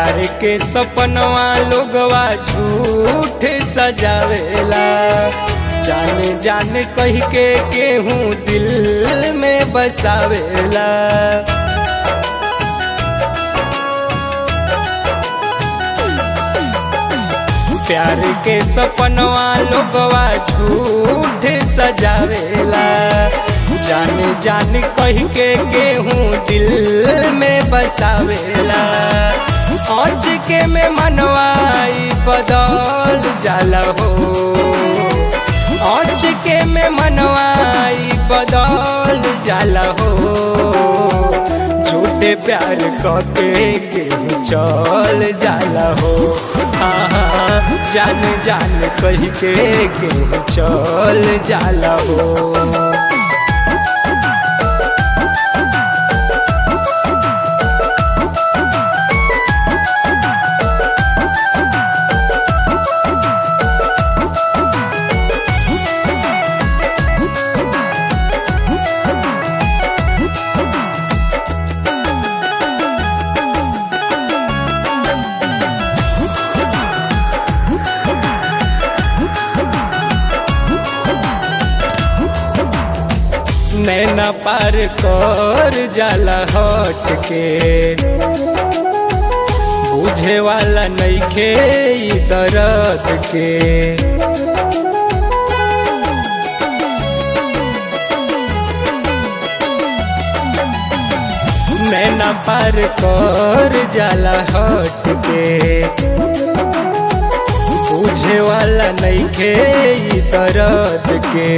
प्यार के सपनवा लोगवा झूठ सजावेला जान जान कह के केहू दिल में बसावेला प्यार के सपनवा लोगवा झूठ सजावेला जान जान कह के केहू दिल में बसावेला आज के में मनवाई बदल जाला हो आज के में मनवाई बदल जाला हो झूठे प्यार कके केहू चल जाला हो हाँ जान जान कह के केहू चल जाला हो नैना पार कर जाला हट के बुझे वाला नइखे ई दर्द के नैना पार कर जाला हट के बुझे वाला नइखे ई दर्द के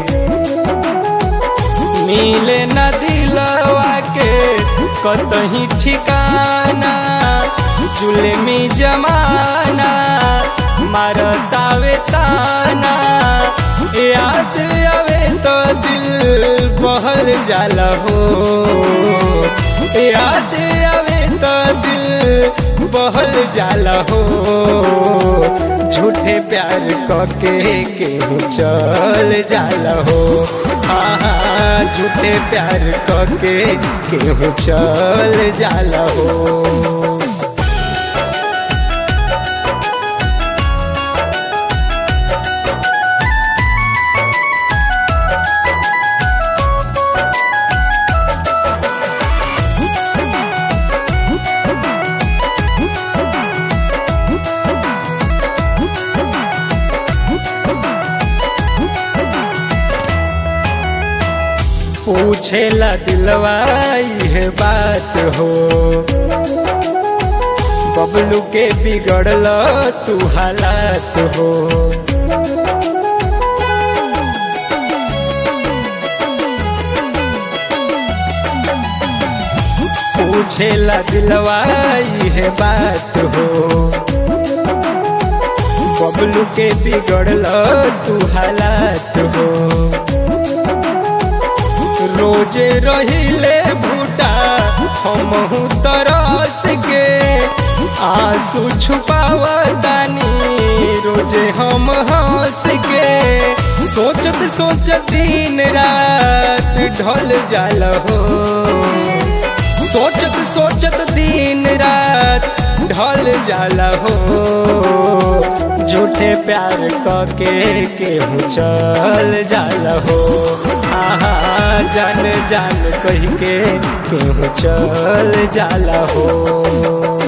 मिले न दिलवा के कतही ठिकाना जुलमी जमाना मारतावे ताना याद आवे तो दिल बहल जाला हो याद आवे तो दिल बहल जाला हो झूठे प्यार कके केहू चल जाला हो हाँ झूठे प्यार कके केहू चल जाला हो पूछेला दिलवा यह बात हो बबलू के बिगड़ल तू हालात हो पूछेला दिलवा यह बात हो बबलू के बिगड़ल तू हालात हो रोजे रहिले भूटा हम तरस के आंसू छुपावतानी रोजे हम हंस के सोचत सोचत दिन रात ढल जाल हो सोचत सोचत दिन रात ढल जाला हो झूठे प्यार कके केहू चल जाला हो आहा जान जान कह के केहू चल जाला हो